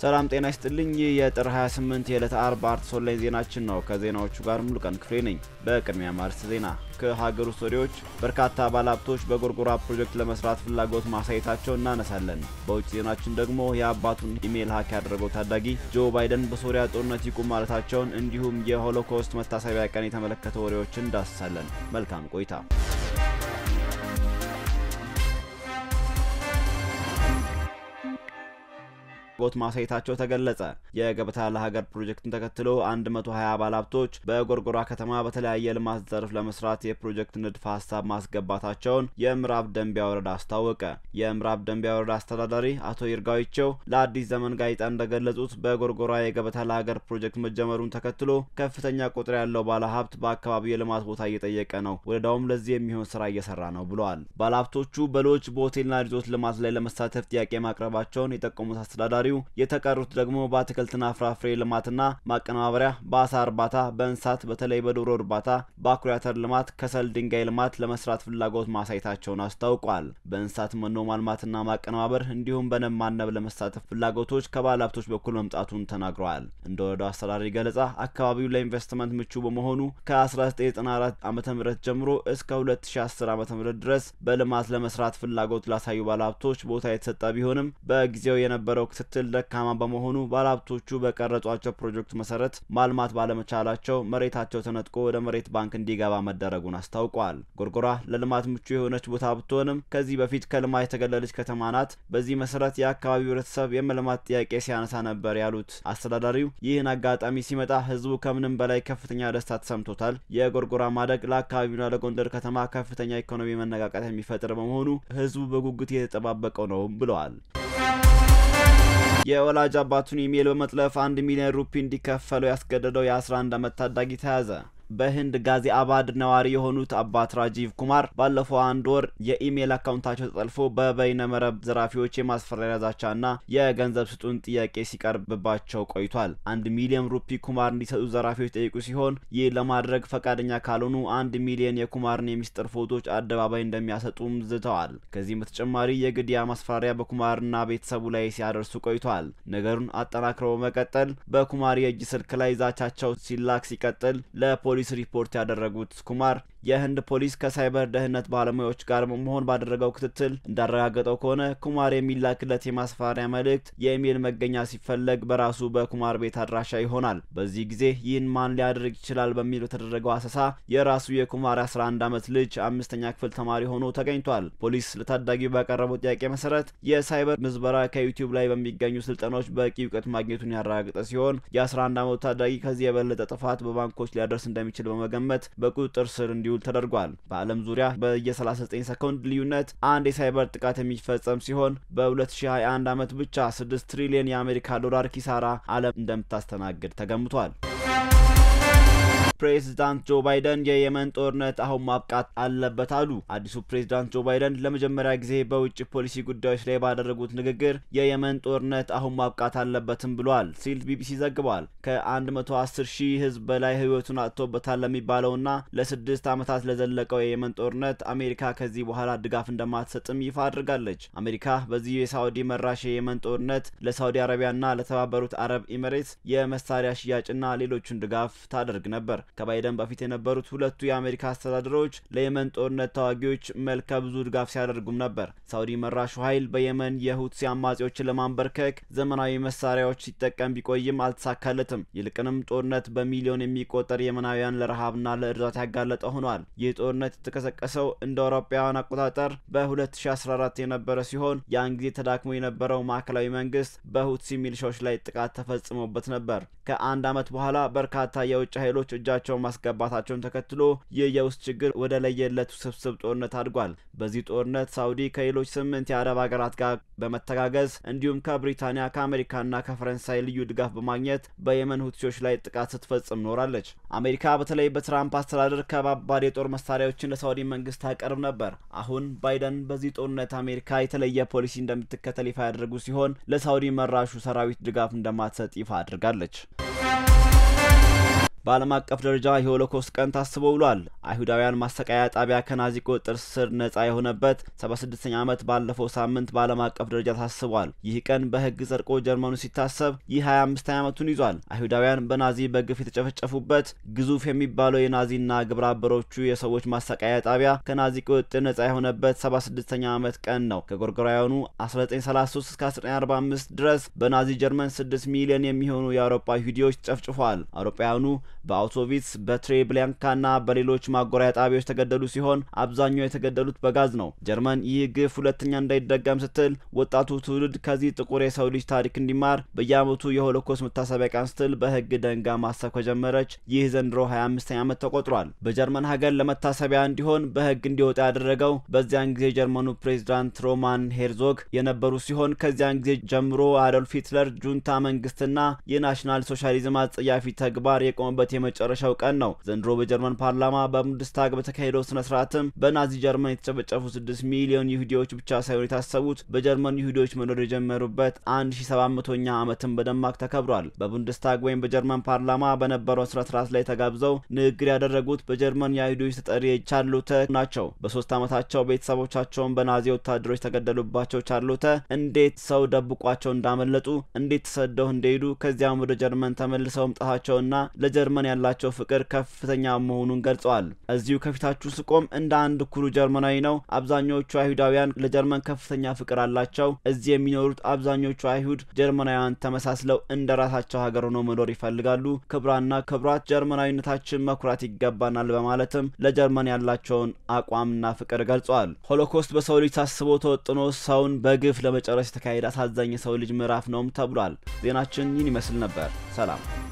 ሰላም ጤና ይስጥልኝ። ይህ የጥር 28 የዕለተ አርብ አርትስ ኦንላይን ዜናችን ነው። ከዜናዎቹ ጋር ሙሉቀን ክፍሌ ነኝ። በቅድሚያ ማርስት ዜና ከሀገር ውስጥ ወዲዎች በርካታ ባለሀብቶች በጎርጎራ ፕሮጀክት ለመስራት ፍላጎት ማሳየታቸው እናነሳለን። በውጭ ዜናችን ደግሞ የአባቱን ኢሜይል ሀክ ያደረገው ታዳጊ ጆ ባይደን በሶሪያ ጦርነት ይቁም ማለታቸውን እንዲሁም የሆሎኮስት መታሰቢያ ቀን የተመለከተ ወሬዎችን እንዳስሳለን። መልካም ቆይታ። ፍላጎት ማሳየታቸው ተገለጸ። የገበታ ለሀገር ፕሮጀክትን ተከትሎ 120 ባለሀብቶች በጎርጎራ ከተማ በተለያየ ልማት ዘርፍ ለመስራት የፕሮጀክት ንድፈ ሀሳብ ማስገባታቸውን የምዕራብ ደንቢያ ወረዳ አስታወቀ። የምዕራብ ደንቢያ ወረዳ አስተዳዳሪ አቶ ይርጋዊቸው ለአዲስ ዘመን ጋዜጣ እንደገለጹት በጎርጎራ የገበታ ለሀገር ፕሮጀክት መጀመሩን ተከትሎ ከፍተኛ ቁጥር ያለው ባለሀብት በአካባቢው የልማት ቦታ እየጠየቀ ነው። ወረዳውም ለዚህ የሚሆን ስራ እየሰራ ነው ብለዋል። ባለሀብቶቹ በሎጅ በሆቴልና ሪዞርት ልማት ላይ ለመሳተፍ ጥያቄ ማቅረባቸውን የጠቆሙት አስተዳዳሪ የተቀሩት ደግሞ በአትክልትና ፍራፍሬ ልማትና ማቀነባበሪያ፣ በአሳ እርባታ፣ በእንስሳት በተለይ በዶሮ እርባታ፣ በአኩሪ አተር ልማት፣ ከሰል ድንጋይ ልማት ለመስራት ፍላጎት ማሳየታቸውን አስታውቋል። በእንስሳት መኖ ማልማትና ማቀነባበር እንዲሁም በንብ ማነብ ለመሳተፍ ፍላጎቶች ከባለ ሀብቶች በኩል መምጣቱን ተናግረዋል። እንደ ወረዳው አስተዳዳሪ ገለጻ አካባቢው ለኢንቨስትመንት ምቹ በመሆኑ ከ1994 ዓ ም ጀምሮ እስከ 2010 ዓ ም ድረስ በልማት ለመስራት ፍላጎት ላሳዩ ባለ ሀብቶች ቦታ የተሰጠ ቢሆንም በጊዜው የነበረው ክትትል ደካማ በመሆኑ ባለሀብቶቹ በቀረጿቸው ፕሮጀክት መሰረት ማልማት ባለመቻላቸው መሬታቸው ተነጥቆ ወደ መሬት ባንክ እንዲገባ መደረጉን አስታውቋል። ጎርጎራ ለልማት ምቹ የሆነች ቦታ ብትሆንም ከዚህ በፊት ከልማት የተገለለች ከተማ ናት። በዚህ መሰረት የአካባቢው ሕብረተሰብ የመልማት ጥያቄ ሲያነሳ ነበር ያሉት አስተዳዳሪው ይህን አጋጣሚ ሲመጣ ሕዝቡ ከምንም በላይ ከፍተኛ ደስታ ተሰምቶታል። የጎርጎራ ማደግ ለአካባቢውና ለጎንደር ከተማ ከፍተኛ ኢኮኖሚ መነቃቃት የሚፈጥር በመሆኑ ሕዝቡ በጉጉት እየተጠባበቀው ነው ብለዋል። የወላጅ አባቱን ኢሜይል በመጥለፍ አንድ ሚሊዮን ሩፒ እንዲከፈለው ያስገደደው የ11 ዓመት ታዳጊ ተያዘ። በህንድ ጋዚአባድ ነዋሪ የሆኑት አባት ራጂቭ ኩማር ባለፈው አንድ ወር የኢሜይል አካውንታቸው ተጠልፎ በበይነመረብ ዘራፊዎች የማስፈራሪያ ዛቻና የገንዘብ ስጡን ጥያቄ ሲቀርብባቸው ቆይቷል። አንድ ሚሊዮን ሩፒ ኩማር እንዲሰጡ ዘራፊዎች ጠይቁ ሲሆን ይህ ለማድረግ ፈቃደኛ ካልሆኑ አንድ ሚሊዮን የኩማርን የሚስጥር ፎቶዎች አደባባይ እንደሚያሰጡም ዝተዋል። ከዚህም በተጨማሪ የግድያ ማስፈራሪያ በኩማርና ቤተሰቡ ላይ ሲያደርሱ ቆይቷል። ነገሩን አጠናክረው በመቀጠል በኩማር የእጅ ስልክ ላይ ዛቻቸው ሲላክ ሲቀጥል ለፖሊ ፖሊስ ሪፖርት ያደረጉት ኩማር የህንድ ፖሊስ ከሳይበር ደህንነት ባለሙያዎች ጋር በመሆን ባደረገው ክትትል እንዳረጋገጠው ከሆነ ኩማር የሚላክለት የማስፈራሪያ መልእክት የኢሜይል መገኛ ሲፈለግ በራሱ በኩማር ቤት አድራሻ ይሆናል። በዚህ ጊዜ ይህን ማን ሊያደርግ ይችላል በሚል በተደረገው አሰሳ የራሱ የኩማር 11 ዓመት ልጅ አምስተኛ ክፍል ተማሪ ሆኖ ተገኝቷል። ፖሊስ ለታዳጊው ባቀረበው ጥያቄ መሰረት የሳይበር ምዝበራ ከዩቲዩብ ላይ በሚገኙ ስልጠናዎች በቂ እውቀት ማግኘቱን ያረጋገጠ ሲሆን የ11 ዓመቱ ታዳጊ ከዚህ የበለጠ ጥፋት በባንኮች ሊያደርስ እንደሚችል በመገመት በቁጥጥር ስር እንዲ እንዲውል ተደርጓል። በዓለም ዙሪያ በየ39 ሰኮንድ ልዩነት አንድ የሳይበር ጥቃት የሚፈጸም ሲሆን በ2021 ዓመት ብቻ 6 ትሪሊዮን የአሜሪካ ዶላር ኪሳራ ዓለም እንደምታስተናግድ ተገምቷል። ፕሬዚዳንት ጆ ባይደን የየመን ጦርነት አሁን ማብቃት አለበት አሉ። አዲሱ ፕሬዚዳንት ጆ ባይደን ለመጀመሪያ ጊዜ በውጭ ፖሊሲ ጉዳዮች ላይ ባደረጉት ንግግር የየመን ጦርነት አሁን ማብቃት አለበትም ብሏል ሲል ቢቢሲ ዘግቧል። ከ110 ሺህ ሕዝብ በላይ ሕይወቱን አጥቶበታል ለሚባለውና ለስድስት ዓመታት ለዘለቀው የየመን ጦርነት አሜሪካ ከዚህ በኋላ ድጋፍ እንደማትሰጥም ይፋ አድርጋለች። አሜሪካ በዚህ የሳዑዲ መራሽ የየመን ጦርነት ለሳዑዲ አረቢያና ለተባበሩት አረብ ኤሚሬትስ የመሳሪያ ሽያጭና ሌሎቹን ድጋፍ ታደርግ ነበር። ከባይደን በፊት የነበሩት ሁለቱ የአሜሪካ አስተዳደሮች ለየመን ጦርነት ተዋጊዎች መልከ ብዙ ድጋፍ ሲያደርጉም ነበር። ሳውዲ መራሹ ኃይል በየመን የሁቲ አማጺዎችን ለማንበርከክ ዘመናዊ መሳሪያዎች ሲጠቀም ቢቆይም አልተሳካለትም። ይልቅንም ጦርነት በሚሊዮን የሚቆጠር የመናውያን ለረሃብና ለእርዳታ ያጋለጠ ሆኗል። ይህ ጦርነት የተቀሰቀሰው እንደ አውሮፓውያን አቆጣጠር በ2014 የነበረ ሲሆን ያን ጊዜ ተዳክሞ የነበረው ማዕከላዊ መንግስት በሁቲ ሚሊሻዎች ላይ ጥቃት ተፈጽሞበት ነበር። ከአንድ ዓመት በኋላ በርካታ የውጭ ኃይሎች እጃቸውን ማስገባታቸውን ተከትሎ ይህ የውስጥ ችግር ወደ ለየለት ውስብስብ ጦርነት አድጓል። በዚህ ጦርነት ሳውዲ ከሌሎች ስምንት የአረብ ሀገራት ጋር በመተጋገዝ እንዲሁም ከብሪታንያ ከአሜሪካና ከፈረንሳይ ልዩ ድጋፍ በማግኘት በየመን ሁቲዎች ላይ ጥቃት ስትፈጽም ኖራለች። አሜሪካ በተለይ በትራምፕ አስተዳደር ከባባድ የጦር መሳሪያዎችን ለሳውዲ መንግስት ታቀርብ ነበር። አሁን ባይደን በዚህ ጦርነት አሜሪካ የተለየ ፖሊሲ እንደምትከተል ይፋ ያደረጉ ሲሆን ለሳውዲ መራሹ ሰራዊት ድጋፍ እንደማትሰጥ ይፋ አድርጋለች። በዓለም አቀፍ ደረጃ የሆሎኮስት ቀን ታስቦ ውሏል። አይሁዳውያን ማሰቃያ ጣቢያ ከናዚ ቁጥጥር ስር ነጻ የሆነበት 76ኛ ዓመት ባለፈው ሳምንት በዓለም አቀፍ ደረጃ ታስቧል። ይህ ቀን በሕግ ጸድቆ ጀርመኑ ሲታሰብ ይህ 25 ዓመቱን ይዟል። አይሁዳውያን በናዚ በግፍ የተጨፈጨፉበት ግዙፍ የሚባለው የናዚና ግብረ አበሮቹ የሰዎች ማሰቃያ ጣቢያ ከናዚ ቁጥጥር ነጻ የሆነበት 76ኛ ዓመት ቀን ነው። ከጎርጎራውያኑ 1933 እስከ 1945 ድረስ በናዚ ጀርመን 6 ሚሊዮን የሚሆኑ የአውሮፓ ይሁዲዎች ተጨፍጭፏል። አውሮፓውያኑ በአውቶቪትስ በትሬብሊያንካና በሌሎች ማጎሪያ ጣቢያዎች የተገደሉ ሲሆን አብዛኛው የተገደሉት በጋዝ ነው። ጀርመን ይህ ግፍ ሁለተኛ እንዳይደገም ስትል ወጣቱ ትውልድ ከዚህ ጥቁር የሰው ልጅ ታሪክ እንዲማር በየዓመቱ የሆሎኮስት መታሰቢያ ቀን ስትል በሕግ ደንጋ ማሰብ ከጀመረች ይህ ዘንድሮ 25ኛ ዓመት ተቆጥሯል። በጀርመን ሀገር ለመታሰቢያ እንዲሆን በሕግ እንዲወጣ ያደረገው በዚያን ጊዜ የጀርመኑ ፕሬዚዳንት ሮማን ሄርዞግ የነበሩ ሲሆን ከዚያን ጊዜ ጀምሮ አዶልፍ ሂትለር ጁንታ መንግስትና የናሽናል ሶሻሊዝም አጸያፊ ተግባር የቆመበት የመጨረሻው ቀን ነው። ዘንድሮ በጀርመን ፓርላማ በቡንደስታግ በተካሄደው ስነ ስርዓትም በናዚ ጀርመን የተጨፈጨፉ ስድስት ሚሊዮን ይሁዲዎች ብቻ ሳይሆን የታሰቡት በጀርመን ይሁዲዎች መኖር የጀመሩበት አንድ ሺ ሰባት መቶኛ ዓመትን በደማቅ ተከብሯል። በቡንደስታግ ወይም በጀርመን ፓርላማ በነበረው ስነ ስርዓት ላይ ተጋብዘው ንግግር ያደረጉት በጀርመን የአይሁዶች ተጠሪ ቻርሎተ ናቸው። በሶስት ዓመታቸው ቤተሰቦቻቸውን በናዚ ወታደሮች ተገደሉባቸው ቻርሎተ እንዴት ሰው ደብቋቸው እንዳመለጡ እንዴት ተሰደው እንደሄዱ ከዚያም ወደ ጀርመን ተመልሰው መምጣታቸውና ለጀርመን ያላቸው ፍቅር ከፍተኛ መሆኑን ገልጸዋል። እዚሁ ከፊታችሁ ስቆም እንደ አንድ ኩሩ ጀርመናዊ ነው። አብዛኞቹ አይሁዳውያን ለጀርመን ከፍተኛ ፍቅር አላቸው። እዚህ የሚኖሩት አብዛኞቹ አይሁድ ጀርመናውያን ተመሳስለው እንደ ራሳቸው ሀገር ሆነው መኖር ይፈልጋሉ። ክብራና ክብራት ጀርመናዊነታችን መኩራት ይገባናል በማለትም ለጀርመን ያላቸውን አቋምና ፍቅር ገልጸዋል። ሆሎኮስት በሰው ልጅ ታስቦ ተወጥኖ ሰውን በግፍ ለመጨረስ የተካሄደ አሳዛኝ የሰው ልጅ ምዕራፍ ነውም ተብሏል። ዜናችን ይህን ይመስል ነበር። ሰላም